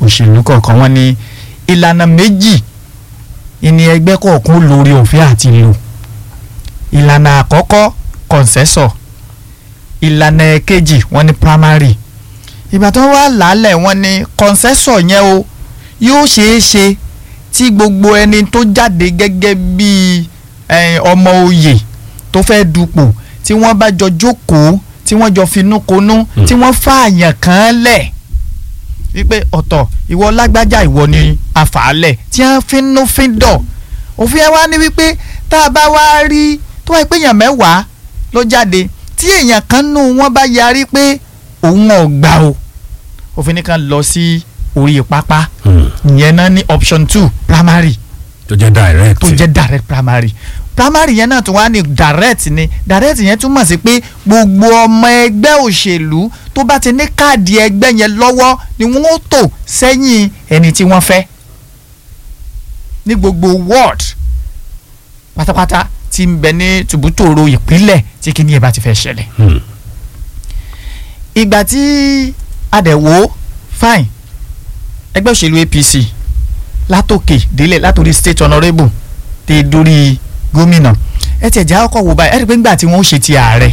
òṣèlú kọ̀ọ̀kan wọ́n ní ìlànà méjì ìní ẹgbẹ́ kọ̀ọ̀kan ó lórí òfin àti lò ìlànà àkọ́kọ́ kọ̀ǹsẹ́sọ̀ ìlànà ẹ̀kejì wọ́n ní primary ìgbà tó wà lálẹ́ wọ́n ní kọ̀ǹsẹ́sọ̀ yẹn o yóò ṣeé ṣe tí gbogbo ẹni tó jáde gẹ́gẹ́ bíi ọmọ oyè tó fẹ́ dupò tí wọ́n bá jọ jókòó tí wọ́n jọ finúkonú tí wọ́n fààyàn kan lẹ̀ wípé ọ̀tọ̀ ìwọ lágbájá ìwọ ni àfàálẹ̀ tí wọ́n finú fíndọ̀ òfin ẹ wá ní wípé tá a bá wá rí tó wáyé pé èèyàn mẹ́wàá ló jáde tí èèyàn kan nù wọ́n bá yarí pé òun ò gbà o òfin nìkan lọ sí orí pápá ìyẹn náà ní option two primary tó jẹ́ direct tó jẹ́ direct primary primary yẹn náà tún wá ní direct ni direct yẹn túmọ̀ sí pé gbogbo ọmọ ẹgbẹ́ òṣèlú tó bá ti ní káàdì ẹgbẹ́ yẹn lọ́wọ́ ni wọ́n ó tò sẹ́yìn ẹni tí wọ́n fẹ́ ní gbogbo ward pátápátá tí ń bẹ ní tùbútòrò ìpínlẹ̀ tí kíní ẹ̀ bá ti fẹ́ ṣẹlẹ̀. ìgbà tí adẹ̀wò fine ẹgbẹ́ òṣèlú APC látòkè délẹ̀ látòrí state honourable tẹ dórí gómìnà ẹ tiẹ̀ jẹ́ àkọ́kọ́ wò báyìí ẹ rí i pé nígbà tí wọ́n ṣe ti ààrẹ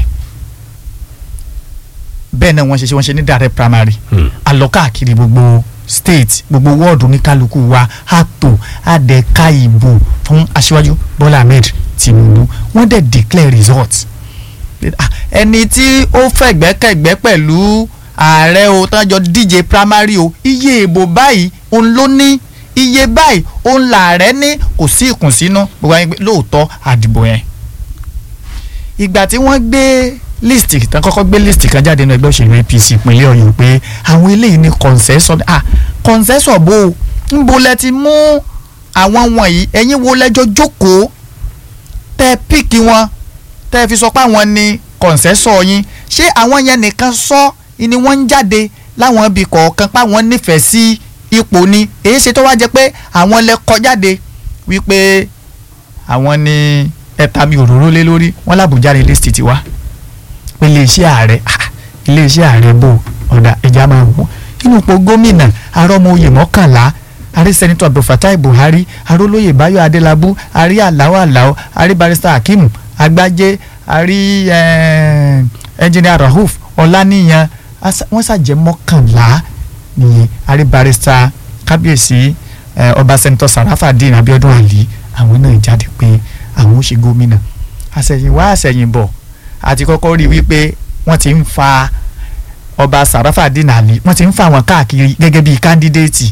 bẹ́ẹ̀ náà wọ́n ṣe ṣe wọ́n ṣe ní direct primary àlọ́ káàkiri gbogbo state gbogbo wọ́ọ̀dù oníkálukú wa àtò àdẹ̀ka ìbò fún aṣíwájú Bọ́lá Ahmed Tinubu wọ́n dẹ̀ declare result ẹni tí ó fẹ̀gbẹ́kẹ̀gbẹ́ pẹ̀lú ààrẹ o tán jọ díje primary o iye ìbò báyìí òun ló ní iye báyìí òun làárẹ̀ ní kò sí ìkùnsínú gbogbo àwọn ẹgbẹ́ lóòótọ́ àdìbò yẹn. ìgbà tí wọ́n gbé list tán kọ́kọ́ gbé list kan jáde nínú ẹgbẹ́ òṣèlú APC ìpínlẹ̀ Ọ̀yọ́ pé àwọn eléyìí ní concession ah concession bó o ń bo lẹ ti mú àwọn wọ̀nyí ẹ̀yin wo lẹ́jọ́ jókòó tẹ́ píìkì wọn tẹ́ fi sọ pé àwọn ní concession yín ṣé àwọn yẹn nìkan sọ ni wọ́n ń jáde láwọn ibì kọ̀ọ̀kan páwọn nífẹ̀ẹ́ sí ipò ni èyí ṣe tó wá jẹ́ pé àwọn lẹ kọ jáde wípé àwọn ni ẹ̀ta mi òróró lé lórí wọ́n làbújá ní list ti wá pé iléeṣẹ́ ààrẹ iléeṣẹ́ ààrẹ bò ọ̀dà ẹja máa wò inú ipò gómìnà arọ́mọoyè mọ́kànlá àrí sẹ́nitọ́ abdulfatai buhari arólóyè báyọ̀ adélábù àrí aláwọ̀ aláwọ̀ àrí barista hakeem agbájé àrí ẹnjìnìà rahuf ọláníyàn wọ́n ṣàjẹ́ mọ́kànlá ní àrí barista kábíyèsí ọba sẹ́nitọ́ sarafadin abiodun ali àwọn náà jáde pé àwọn ó ṣe gómìnà àṣẹ̀yìnwá àṣẹ̀yìnbọ̀ àti kọ́kọ́ rí wípé wọ́n ti ń fa ọba sarafadin ali wọ́n ti ń fa àwọn káàkiri gẹ́gẹ́ bíi kándídéètì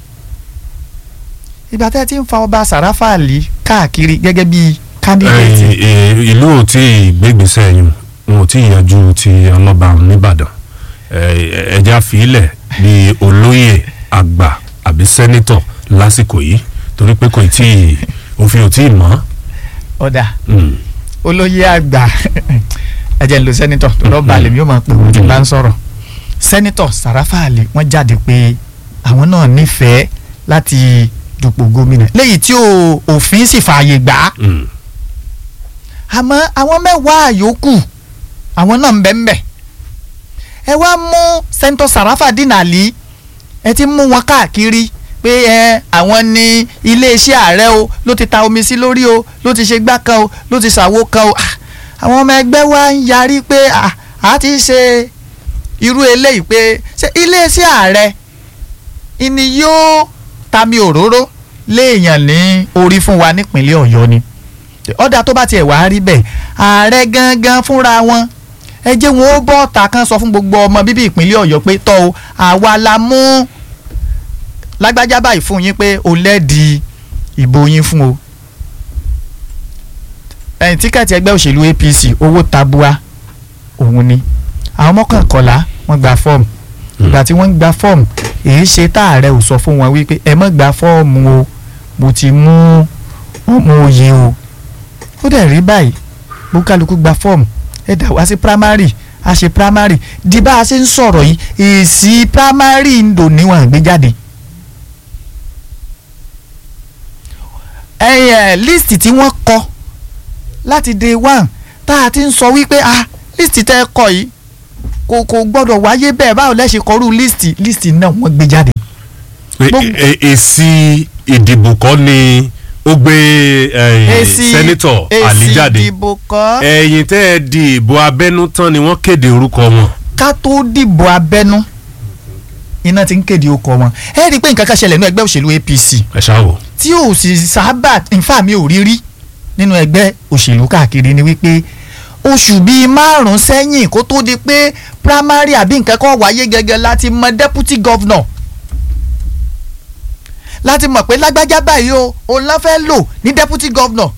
ìgbà tẹ́ ti ń fa ọba sàráfà àlì káàkiri gẹ́gẹ́ bíi kándídéètì. ìlú ò tí ì gbégbèsè yìí wọn ò tí ì yanjú ti ọlọ́ba nìbàdàn ẹja fìlẹ̀ bíi olóyè àgbà àbí sẹ́nítọ̀ lásìkò yìí torí pé kò tí ì òfin ò tí ì mọ́. ọ̀dà olóyè àgbà ẹ jẹ́ ń lo sẹ́nítọ̀ tó lọ́ọ́ balẹ̀ mi yóò máa pè wọ́n tí bá ń sọ̀rọ̀ sẹ́nítọ̀ sàráfà àlì wọ́n jáde pé àwọn náà nífẹ̀ẹ́ láti dupò gómìnà léyìí tí òfin sì fààyè gbà á àmọ́ àwọn mẹ́wàá yòókù àwọn náà ń bẹ ń bẹ ẹ wá mú sẹ́ńtọ̀ sàràfà dínàlí ẹ ti mú wọn káàkiri pé ẹ àwọn ní iléeṣẹ́ ààrẹ o ló ti ta omi sí lórí o ló ti ṣe gbá kan o ló ti ṣàwo kan o àwọn ọmọ ẹgbẹ́ wa ń yarí pé a ti ṣe irú eléyìí pé ṣé iléeṣẹ́ ààrẹ ìní yóò tami òróró léèyàn ní orí fún wa nípínlẹ̀ ọ̀yọ́ ni ọ̀dà tó bá tiẹ̀ wá rí bẹ́ẹ̀ ààrẹ gangan fúnra wọn ẹ jẹ́ wọn ó bọ́ ọ̀tà kan sọ fún gbogbo ọmọ bíbí ìpínlẹ̀ ọ̀yọ́ pé tọ́ o àwa la mú lágbájá báyìí fún yín pé o lẹ́ẹ̀dì ìbò yín fún o ẹ̀yìn tíkẹ́ẹ̀tì ẹgbẹ́ òṣèlú APC owó tabua òun ni àwọn mọ́kànkọ́lá wọ́n gba fọ́ọ̀mù ìgbà tí wọ́n ń gba fọ́ọ̀mù èyí ṣe táàrẹ ò sọ fún wọn wípé ẹ má gba fọ́ọ̀mù o mo ti mú ọmọ òye o ó dẹ̀ rí báyìí bó kálukú gba fọ́ọ̀mù ẹ dà wá sí primary a ṣe primary di bá a ṣe ń sọ̀rọ̀ yìí èsì primary ń dò níwọ̀n gbé jáde. ẹ̀yẹ list tí wọ́n kọ láti day one tá a ti ń sọ wípé ah list tẹ́ ẹ kọ yìí kò kò gbọ́dọ̀ wáyé bẹ́ẹ̀ báwo lẹ ṣe kọrú list list náà wọ́n gbé jáde. pé Gbogbo- e- èsì ìdìbò kọ́ ni ó gbé eh, èsì sẹ́nitọ̀ Ali èsì jáde ìdìbò kọ́ ẹ̀yìn tẹ́ ẹ di ìbò abẹ́nú tán ni wọ́n kéde orúkọ wọn. ká tó dìbò abẹ́nú iná ti ń kéde okọ̀ wọn ẹ rí i pé nǹkan kan ṣẹlẹ̀ nínú ẹgbẹ́ òṣèlú APC ẹ ṣáà wò. tí ò sì sábà nfa mi ò rí rí nínú ẹgbẹ́ òṣèlú káàkiri ni wípé oṣù bíi márùn sẹ́yìn kó tó di pé primary àbí nǹkan kan wáyé gẹ́gẹ́ láti mọ deputy governor láti mọ̀ pé lágbájá báyìí o òun ló fẹ́ lò ní deputy governor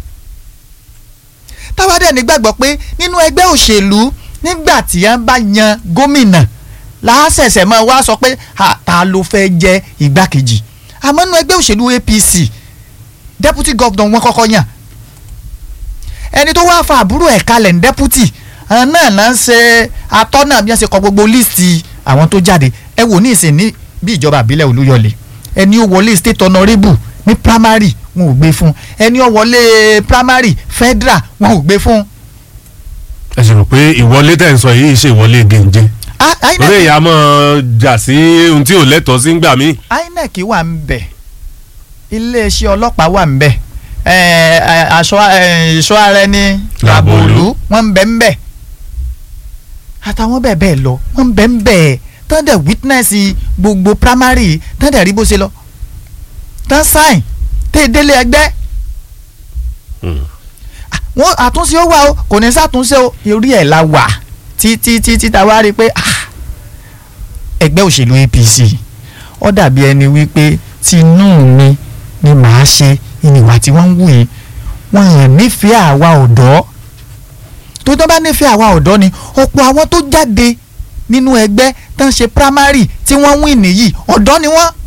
táwa dẹ̀ nígbàgbọ́ pé nínú ẹgbẹ́ òṣèlú nígbà tí wọ́n bá yan gómìnà láṣẹ̀ṣẹ̀ máa wá sọ pé "Ha, ta ló fẹ́ jẹ́ igbákejì àmọ́ nínú ẹgbẹ́ òṣèlú APC deputy governor wọn kọ́kọ́ yàn ẹni tó wá fa àbúrò ẹ̀ kalẹ̀ ní deputy àwọn náà náà ń ṣe atọ́nà bí wọ́n ṣe kọ gbogbo líìsì àwọn tó jáde ẹ wò ní ìsìn ní bí ìjọba àbílẹ̀ Olúyọ̀lé ẹni ó wọlé state honourable ní primary wọn ò gbé fún ẹni ó wọlé primary federal wọn ò gbé fún. ẹ sì rò pé ìwọlé tẹ̀ ń sọ yìí ṣe ìwọlé gèǹjẹ. Ah, lórí INEC ìyá mọ̀ jà sí ohun tí ò lẹ́tọ̀ọ́ sí ń gbà mí. INEC wà ń bẹ̀ iléeṣẹ́ ọlọ́pàá wà ń bẹ̀ eh, eh, aṣọ eh, ìṣọ́ ara ẹni làbòlú wọ́n ń bẹ̀ ń bẹ̀ àtàwọn bẹ́ẹ̀ bẹ́ẹ̀ lọ wọ́n ń bẹ̀ ń bẹ̀ tán dẹ̀ witness gbogbo primary tán dẹ̀ rí bó ṣe lọ tán sign tẹ́ délé ẹgbẹ́ Hmm. Ah, wọ́n àtúnṣe ó wà o kò ní sàtúnṣe o orí ẹ̀ la wà títí títí tá a wá rí i pé ah, ẹgbẹ́ òṣèlú APC ó dàbí ẹni wípé tinú mi ni màá ṣe ìnìwà tí wọ́n ń wù yìí wọ́n hàn nífẹ̀ẹ́ àwa ọ̀dọ́ tó tán bá nífẹ̀ẹ́ àwa ọ̀dọ́ ni ọ̀pọ̀ àwọn tó jáde nínú ẹgbẹ́ tán ṣe primary tí wọ́n win nìyí ọ̀dọ́ ni wọ́n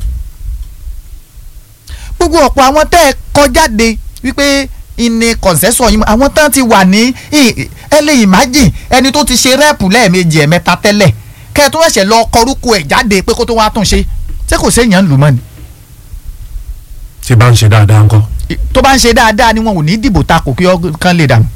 gbogbo ọ̀pọ̀ àwọn tẹ́ ẹ kọ jáde wípé ìní kọ̀ǹsẹ́sọ̀ yìí àwọn tán ti wà ní ì- ẹ lè imagine ẹni tó ti ṣe rẹ́ẹ̀pù lẹ́ẹ̀mejì ẹ̀mẹ́ta tẹ́lẹ̀ kẹ́ ẹ tó ẹ̀ṣẹ̀ lọ kọrúkọ ẹ̀ jáde pé kó tó wá tún ṣe ṣé kò séèyàn ń lù mọ́ ni tí bá ń ṣe dáadáa ńkọ́. I- tó bá ń ṣe dáadáa ni wọn ò ní dìbò takò kí ọkàn lè dànù.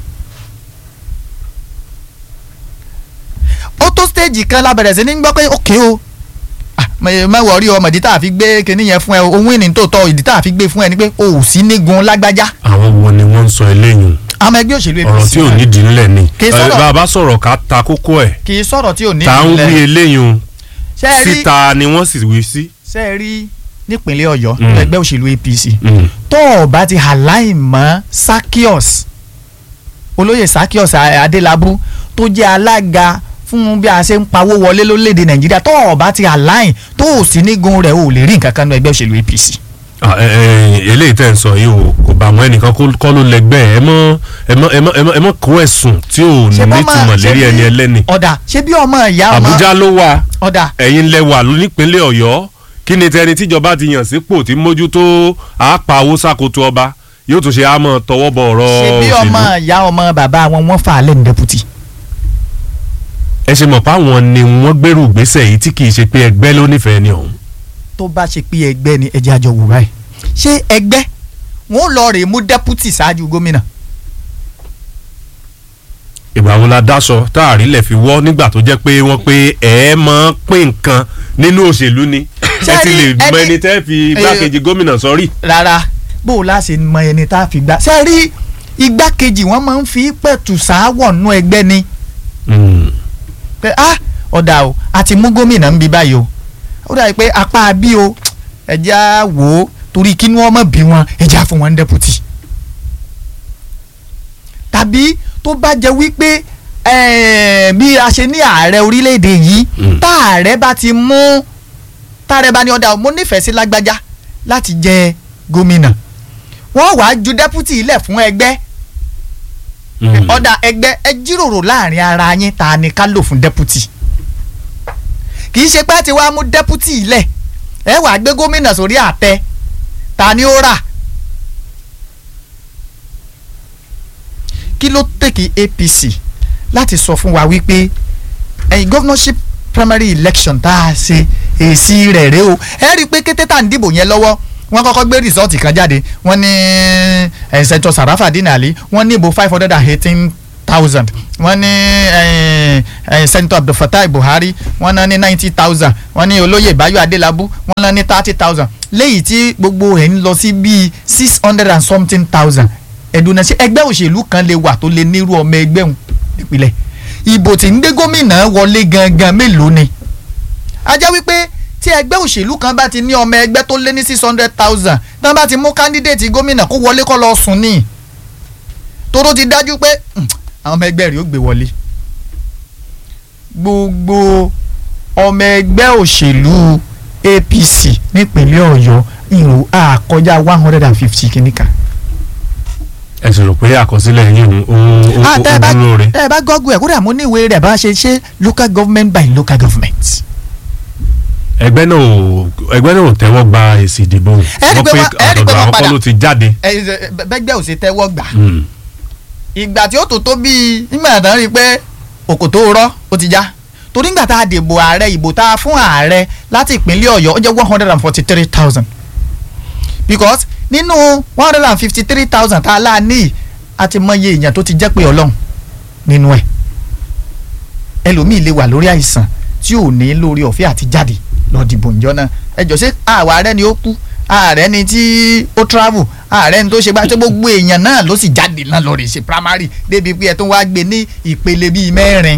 ó tó stéèjì kan lábẹ̀rẹ̀ sí ní gbọ́ pé ókè o ah, mẹ- má wọrí ọmọ ìdí tá a fi gbé kinní yẹn fún ẹ ohun ìní tó tọ́ ìdí tá a fi gbé fún ẹ ni pé o ò sí nígun lágbájá àwọn wo ni wọ́n ń sọ eléyìí àmọ́ ẹgbẹ́ òṣèlú ọ̀rọ̀ tí ò náà nídìí ńlẹ̀ ni. Kì í Eh, sọ̀rọ̀- bàbá sọ̀rọ̀ ká ta kókó ẹ̀ kì í sọ̀rọ̀ tí ò ní tá ń wí ìpìlẹ̀ eléyìí ṣe é rí síta ni wọ́n sì wí sí. ṣe é rí nípínlẹ̀ ọ̀yọ́ Mm. ẹgbẹ́ òṣèlú APC Mm. tó o bá ti align mọ́ Sakios olóyè Sakios Adélábù tó jẹ́ alága fún bí a ṣe ń pawó wọlé lórílẹ̀‐èdè Nàìjíríà tó o bá ti align tó o sì nígun rẹ̀ o ò lè rí nǹkan kan ní ẹgbẹ́ òṣèlú APC. Ah, eh, eh, eléyìí tẹ̀ ń sọ yìí o kò bá àwọn ẹnìkan kó- kọ́ ló lẹ́gbẹ́ ẹ mọ́ ẹ mọ́ ẹ mọ́ ẹ mọ́ ẹ mọ́ kó ẹ̀sùn tí ò Ṣé bọ́ máa- nítumọ̀ ṣé lérí bí- ẹni ẹlẹ́ni. ọ̀dà ṣé bí ọmọ ìyá ọmọ Àbújá ló wà ọ̀dà ẹ̀yin lẹ wà ló nípínlẹ̀ Ọ̀yọ́ kí ni tẹni tíjọba ti yàn sípò tí mójútó àápa owó ṣàkóso ọba yóò tún ṣe àmọ́ tọwọ́ bọ ọ̀rọ̀ ṣé bí ọmọ òṣèlú. ìyá ọmọ bàbá wọn wọ́n fà á lẹ́nu dẹ́pútì. ẹ ṣe mọ̀ pé àwọn ni wọ́n gbèrú ìgbésẹ̀ yìí tí kì í ṣe pé ẹgbẹ́ ló nífẹ̀ẹ́ ni ọ̀hún. tó bá ṣe pé ẹgbẹ́ ni ẹjẹ́ àjọ wò báyìí ṣé ẹgbẹ́ wọn ò lọ rèé mú dẹ́pútì ṣáájú gómìnà ìgbà wo la dáṣọ tá a rí lẹ̀ fi wọ́ nígbà tó jẹ́ pé wọ́n pé ẹ máa pín nǹkan nínú òṣèlú ni ẹ ti lè Ṣé mọ ẹni- ẹni tẹ́ fi igbákejì gómìnà sọrí. rárá bó o láṣẹ mọ ẹni tá a fi gbà ṣe rí igbákejì wọn máa ń fi pẹ̀tù sááwọ̀ nú ẹgbẹ́ ni pé ah ọ̀dà o àti mú gómìnà ń bí báyìí o ó dàbí pé apá bí o ẹ̀jẹ̀ á wò ó torí kí ni wọ́n mọ̀ bí wọn ẹ̀jẹ̀ á fún wọn ní dẹ́pútì tàbí tó bá jẹ́ wípé eh, bí a ṣe ní ààrẹ orílẹ̀-èdè yìí Mm. tá ààrẹ bá ti mú táàrẹ bá ní ọ̀dà mo nífẹ̀ẹ́ sí lágbájá láti jẹ gómìnà wọ́n wàá ju dẹ́pútì ilẹ̀ fún ẹgbẹ́ ọ̀dà ẹgbẹ́ ẹ jíròrò láàrin ara yín ta ni ká lò fún dẹ́pútì kì í ṣe pé ẹ ti wá mú dẹ́pútì ilẹ̀ ẹ wàá gbé gómìnà sórí àtẹ ta ni ó rà kí ló tèkì APC láti sọ fún wa wípé ẹ̀yin governorship primary election tá a ṣe èsì rẹ̀ rèé o ẹ rí i pé kété tá à ń dìbò yẹn lọ́wọ́ wọ́n kọ́kọ́ gbé rìsọ́ọ̀tì kan jáde wọ́n ní ẹ̀sẹ̀ntọ́ Sàràfà Dínàlí wọ́n ní ìbò five hundred and eighteen thousand wọ́n ní eh, eh, senator abdulfatai buhari wọ́n ná ní ninety thousand wọ́n ní olóyè bayo adelabu wọ́n ná ní thirty thousand léyìí tí gbogbo rẹ̀ ń lọ sí bíi six hundred and something thousand ẹ̀dùn náà ṣe ẹgbẹ́ òṣèlú kan lè wà tó lè nírú ọmọ ẹgbẹ́ òun nípìnlẹ̀ ìbò tí ń dé gómìnà wọlé gangan mélòó ni a jẹ́ wípé tí ẹgbẹ́ òṣèlú kan bá ti ní ọmọ ẹgbẹ́ tó lé ní six hundred thousand tí wọ́n bá ti mú kándídéètì gómìnà kó wọlé kó lọ sùn ní toró ti dájú pé "Hmm, àwọn ọmọ ẹgbẹ́ rẹ̀ ó gbé wọlé gbogbo ọmọ ẹgbẹ́ òṣèlú APC nípínlẹ̀ Ọ̀yọ́ ìrò àkọjá one hundred and fifty kìíníkà. ẹ sì rò pé àkọsílẹ̀ yín ń ń Ah, tẹ́ ẹ bá- ń dúró rẹ̀. tẹ́ ẹ bá gọ́gùn ẹ̀ kódà mo ní ìwé rẹ̀ bá ṣe ṣe local government by local government. ẹgbẹ́ náà ò ẹgbẹ́ náà ò tẹ́wọ́ gba èsì ìdìbò Ẹ rí wọ́n pé pé wọ́n- ẹ rí pé ọ̀dọ̀ wọ́n àwọn kọ́ padà- ló ti jáde. ẹ ẹ, bẹ́gbẹ́ ò ṣe tẹ́wọ́ gbà. Hmm. ìgbà tí ó tó tó bíi nígbà tán rí i pé òkò tó rọ́ ó ti já torí nígbà tá a dìbò ààrẹ ìbò tá a fún ààrẹ láti ìpínlẹ̀ ọ̀yọ́ ó jẹ́ one hundred and forty three thousand because nínú one hundred and fifty three thousand tá a lá ní a ti mọye èèyàn tó ti jẹ́ pé ọlọ́run nínú ẹ̀ ẹlòmíì lè wà lórí àìsàn tí ò ní lórí ọ̀fẹ́ àti jáde lọ dìbò ǹjọ́ náà ẹ jọ ṣé àwa ààrẹ ni ó kú ààrẹ ni tí ó travel ààrẹ ni tó ṣe gbá tó gbogbo èèyàn náà ló sì jáde náà lọ rè ṣe primary débi pé ẹ tó wá gbé ní ìpele bíi mẹ́rin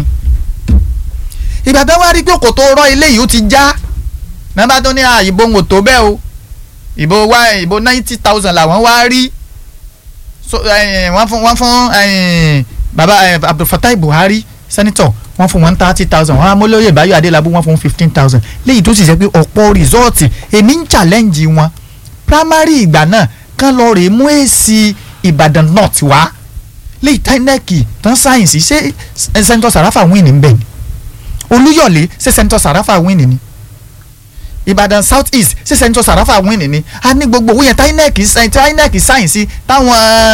ìgbà tó wá rí pé kò tó rọ ilé yìí ó ti já nàbà tó ní à ìbò ń wò tó bẹ́ẹ̀ o ìbò wá ìbò ninety thousand làwọn wá rí so eh, wọ́n fún wọ́n fún eh, baba eh, Abdulfatai Buhari senator wọ́n fún wọn thirty thousand wọ́n amólóyè Báyọ̀ Adélábù wọ́n fún fifteen thousand léyìí tó sì jẹ́ pé ọ̀pọ̀ rìsọ́ọ̀tì èmi ń challenge wọn primary ìgbà náà kán lọ rèé mú èsì Ìbàdàn north wá léyìí táínẹ́ẹ̀kì tán sáyẹ̀nsì ṣé senator Sarafa win ní bẹ́ẹ̀ ni Olúyọ̀lé ṣé senator Sarafa win ni Ìbàdàn south east ṣé senator Sarafa win ni a ní gbogbo owó yẹn táínẹ́ẹ̀kì táínẹ́ẹ̀kì sáyẹ̀nsì táwọn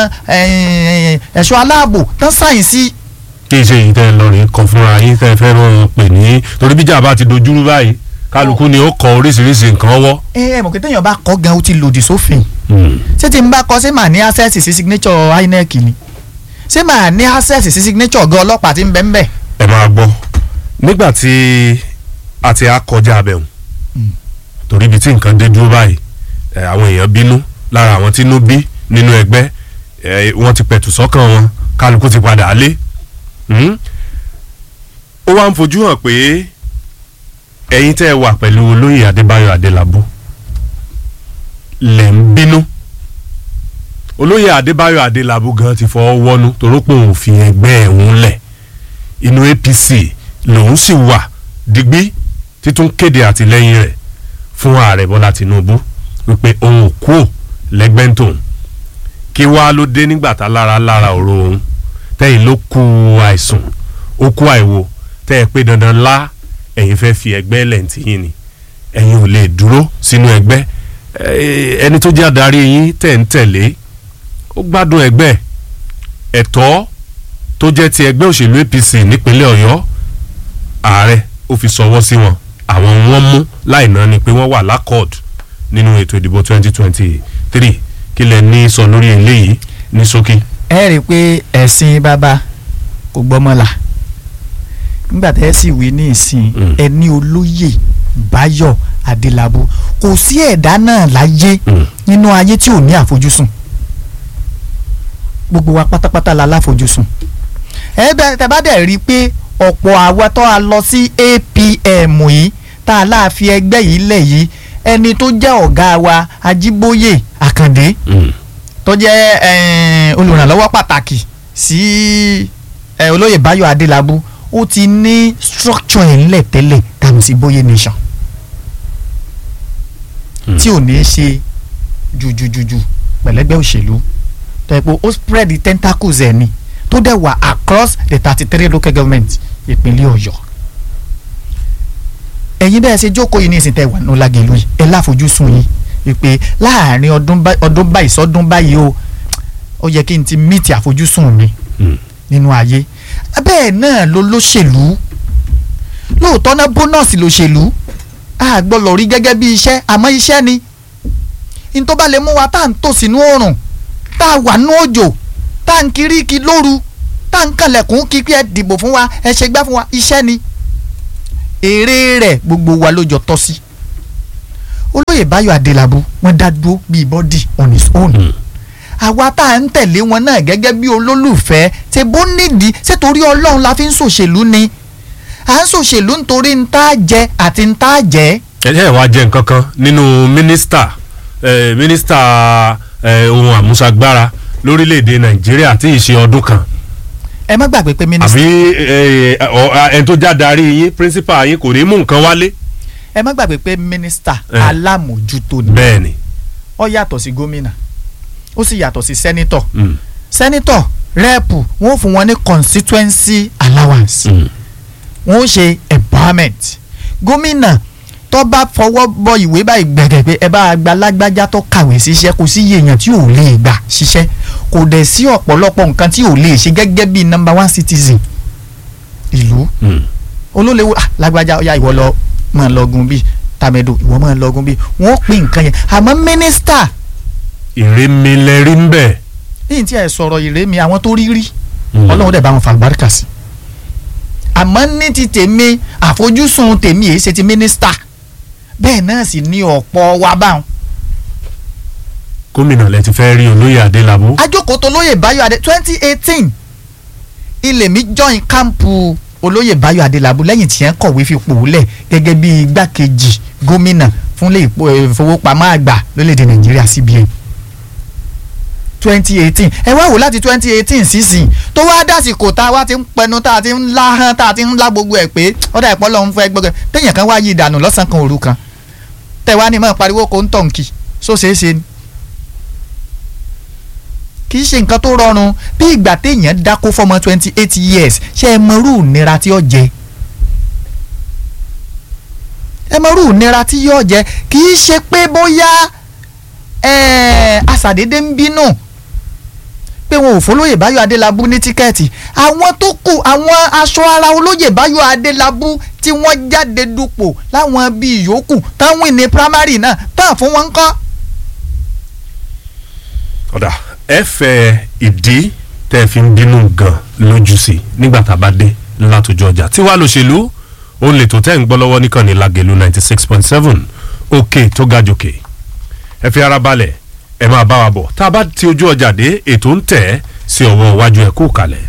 eh, ẹ̀ṣọ́ aláàbò tán sáyẹ̀nsì kí n ṣe èyí tẹ́ ẹ lọ rìn kan fúnra yín tẹ́ ẹ fẹ́ rán pè ní torí bíjà bá ti dojúrú báyìí kálukú ni ó kọ oríṣiríṣi nǹkan ọwọ́. ẹ ẹ mọ̀ pé téèyàn bá kọ́ gan ó ti lòdì sófin Hmm. ṣé tí n bá kọ ṣé màá ní access sí signature INEC ni ṣé màá ní access sí signature ọ̀gá ọlọ́pàá tí ń bẹ ń bẹ̀. ẹ máa gbọ́ nígbà tí a ti á kọjá abẹ́hùn torí ibi tí nǹkan dé dúró báyìí ẹ, àwọn èèyàn bínú lára àwọn tínú bí nínú ẹgbẹ́ ẹ, wọ́n ti pẹ̀tù sọ́kàn wọn kálukú ti padà lé Hmm? ó wá ń fojú hàn pé ẹ̀yin tẹ́ ẹ wà pẹ̀lú olóyè Adébáyọ̀ Adélabú lẹ̀ ń bínú olóyè Adébáyọ̀ Adélabú gan ti fọwọ́ wọ́nú torópò òfin ẹgbẹ́ ẹ̀hún lẹ̀ inú APC lòun sì wà digbí títún kéde àtìlẹ́yìn rẹ̀ fún ààrẹ Bọ́lá Tinubu wípé òun ò kú ò lẹ́gbẹ́ ń tòun kí wàá ló dé nígbà tá lára lára ọ̀rọ̀ òun tẹ́yìn ló kú àìsùn ó kú àìwo tẹ́ ẹ pé dandan lá ẹ̀yin fẹ́ fi ẹgbẹ́ lẹ́ǹtì yín ni ẹ̀yin ò lè dúró sínú ẹgbẹ́ Eh, ẹni tó jẹ́ adarí yín tẹ̀ ń tẹ̀lé ó gbádùn ẹgbẹ́ ẹ̀tọ́ tó jẹ́ ti ẹgbẹ́ òṣèlú APC nípínlẹ̀ Ọ̀yọ́ ààrẹ ó fi sọwọ́ sí wọn àwọn wọn mú láì náà ni pé wọ́n wà lákọọdù nínú ètò ìdìbò 2023 kí lẹ ní sọ lórí eléyìí ní ṣókí. ẹ rí i pé ẹ̀sìn bàbá kò gbọ́mọ́là nígbà tẹ́ ẹ sì wí ní ìsìn Mm. ẹni olóyè Báyọ̀ Adélábù kò sí ẹ̀dá náà láyé Mm. nínú ayé tí ò ní àfojúsùn gbogbo wa pátápátá la láfojúsùn ẹ bẹ tẹ bá dẹ̀ rí i pé ọ̀pọ̀ àwa tó a lọ sí APM yìí tá a láàfin ẹgbẹ́ yìí lẹ̀ yìí ẹni tó jẹ́ ọ̀gá wa Ajíbóyè Àkàndé Mm. tó jẹ́ eh, olùrànlọ́wọ́ pàtàkì sí eh, olóyè Báyọ̀ Adélábù ó ti ní structure ẹ̀ ńlẹ̀ tẹ́lẹ̀ dànù sí Bóyè nation Hmm. tí ò ní í ṣe jùjùjùjù pẹ̀lẹ́gbẹ́ òṣèlú tó yẹ pé ó spread the tentacles ẹ̀ ni tó dẹ̀ wà across the thirty three local government ìpínlẹ̀ Ọ̀yọ́ ẹ̀yin bẹ́ẹ̀ ṣe jókòó yìí ní ìsìn tẹ́ wà ní Ọlágẹ̀lú yìí ẹ láfojúsùn yìí wípé láàrin ọdún bá- ọdún báyìí sọdún báyìí o ó yẹ kí n ti meet àfojúsùn mi Mm. nínú ayé bẹ́ẹ̀ náà ló lóṣèlú lóòótọ́ náà bónọ́ọ̀sì lóṣèlú a gbọ́dọ̀ rí gẹ́gẹ́ bí iṣẹ́ àmọ́ iṣẹ́ ni n tó bá lè mú wa tá à ń tò sínú oòrùn tá a wà nú òjò tá à ń kiri kí lóru tá à ń kànlẹ̀kùn kí pé ẹ dìbò fún wa ẹ ṣe gbá fún wa iṣẹ́ ni èrè rẹ̀ gbogbo wa ló jọ tọ́ sí olóyè báyọ̀ adélábù wọ́n dá dúró bíi bọ́dì on his own àwa tá à ń tẹ̀lé wọn náà gẹ́gẹ́ bí olólùfẹ́ ṣe bó nídìí ṣé torí ọlọ́run la fi ń ṣòṣèlú ni à ń ṣòṣèlú nítorí ń tá jẹ àti ń tá jẹ. ẹ jẹ́ ìwà jẹ́ nǹkan kan nínú mínísítà eh, mínísítà eh, ohun àmúṣagbára lórílẹ̀‐èdè nàìjíríà tí ì ṣe ọdún kan ẹ má gbàgbé pé mínísítà àbí eh, ọ- ẹni tó já darí yín píríncípà yín kò ní mú nǹkan wálé. ẹ má gbàgbé pé mínísítà Eh. alámòjútó ni bẹ́ẹ̀ ni ó yàtọ̀ sí gómìnà ó sì yàtọ̀ sí sẹ́nítọ̀ mm, sẹ́nítọ̀ rẹ́ẹ̀pù wọ́n fún wọn ní constituency allowance mm, wọ́n ó ṣe empowerment gómìnà tó bá fọwọ́ bọ ìwé báyìí gbẹ̀gẹ̀ pé ẹ bá gba lágbájá tó kàwé síṣẹ́ kò sí iye èèyàn tí ò lè gbà ṣiṣẹ́ kò dẹ̀ sí ọ̀pọ̀lọpọ̀ nǹkan tí ò lè ṣe gẹ́gẹ́ bí number one citizen ìlú mm. olólewo ah lágbájá ọ̀yá ìwọ lọ máa lọ́gun bíi tàmẹ̀dò ìwọ máa lọ́gun bíi wọ́n pín nǹkan yẹn àmọ́ mínísítà ìrémilẹ́rí ń bẹ̀. yìí tí ẹ sọ̀rọ̀ ìrémi àwọn tó rí rí Mm. ọlọ́run dẹ̀ bá wọn fa àlùbáríkà sí àmọ́ ní ti tèmi àfojúsùn tèmi èyí ṣe ti mínísítà bẹ́ẹ̀ náà sì ní ọ̀pọ̀ wa báwọn. gómìnà lẹ ti fẹ́ rí olóyè adélábù. ajókòó tó lóyè báyọ̀ adé twenty eighteen ilé mi join kámpù olóyè báyọ̀ adélábù lẹ́yìn tí yẹn kọ̀wé fipò lẹ̀ gẹ́gẹ́ bí igbákejì gómìnà fúnlé ìpò- eh, ìfowópamọ́ àgbà lórílẹ̀‐èdè nàìjíríà cbn twenty eighteen ẹ wá wò láti twenty eighteen sísìn tó wá dásìkò tá a wá ti ń pẹnu tá a ti ń lá hán tá a ti ń lá gbogbo ẹ̀ pé ọ̀dà ìpọ́ lọ́hún fẹ́ gbọ́dọ̀ téèyàn kan wá yí ìdànù lọ́sàn-án kan òru kan tẹ̀ wá ní mọ̀ pariwo kò ń tọ̀nkì só ṣeé ṣe ni kì í ṣe nǹkan tó rọrùn bí ìgbà téèyàn dákó fọmọ twenty eight years ṣé ẹ mọrú ìnira tí ó jẹ ẹ mọrú ìnira tí yóò jẹ kì í ṣe pé bóyá ẹ àṣàdédé ń bínú pé wọn ò fọlóyè báyọ̀ adélábù ní tíkẹ́ẹ̀tì àwọn tó kù àwọn aṣọ ara olóyè báyọ̀ adélábù tí wọ́n jáde dupò láwọn bíi yòókù táwọn ní primary náà tán fún wọn ń kọ́. ọ̀dà ẹ fẹ́ ìdí tẹ́ ẹ fi ń bínú gan lójú sí nígbà tá a bá dé látòjọ ọjà tí wàá lòṣèlú òun lè tó tẹ́ ń gbọ́ lọ́wọ́ níkànnì lágẹ̀lú ninety six point seven òkè tó ga jòkè ẹ fi ara balẹ̀ ẹ máa bá wa bọ̀ tá a bá ti ojú ọjà dé ètò ń tẹ̀ ẹ́ sí ọwọ́ iwájú ẹ̀ kó kalẹ̀.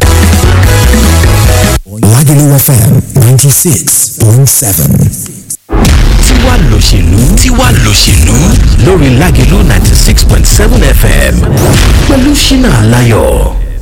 Lagelu FM 96.7. tiwa lòṣèlú tiwa lòṣèlú lórí Lágelú ninety six point seven fm pẹ̀lú ṣínà aláyọ̀.